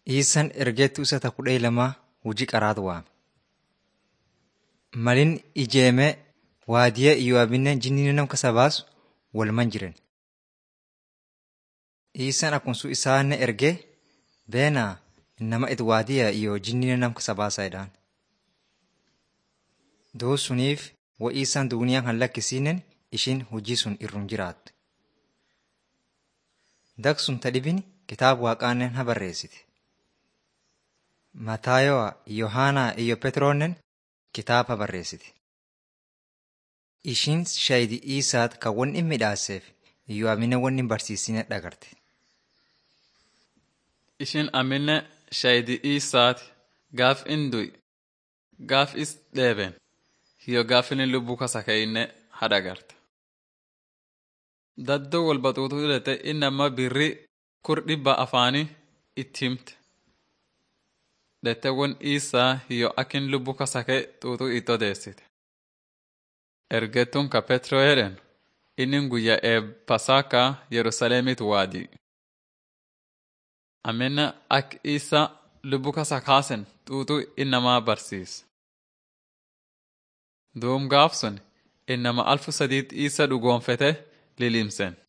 Dhiissan ergeettuu isa ta kudhee lamaa hojii qaraatu waame. Malin ijeemee waadiyee Iyyo'aabinne jinni nam kasa baasu walman jiren. Dhiissan akkuma isaanne ergee beenaa nama it waadiyaa iyo jinni nam kasa baasaa jedhaan. Doo suniif wa isaan duuniyaa kan lakkisiinen ishiin hojii sun irrum jiraattu. Dagsun ta dhibin kitaaba waaqaannen ha barreessite. Mataayo'a, Yohaanaa iyo Petroonnen kitaaba barreessite. Ishiin shayidi Iisaat kan wanni hin midhaaseef Iyyo'aabinne wanni hin barsiisine dhagarte. Ishiin amminne shayidi Iisaati gaaf in du'i gaaf is dheeben hiyo gaaf inni lubbuu kasa ka'inne hadhagarte. Daddoo wal baxuutu hidhate inni amma birri kur dhibba afaanii itti himte. Dhettewwan Iisaa hiyo akin lubbuu kasa ka'e xuuxuu itti odeessite. Ergettuun ka Petroo jedhen inni guyyaa eeb Pasaakaa Yerusaalemiit waadii. Amminna ak Iisaa lubbuu kasa kaasen xuuxuu innamaa barsiise. Duum gaaf sun innama alfu sadiit Iisaa dhugoonfete lilimsen.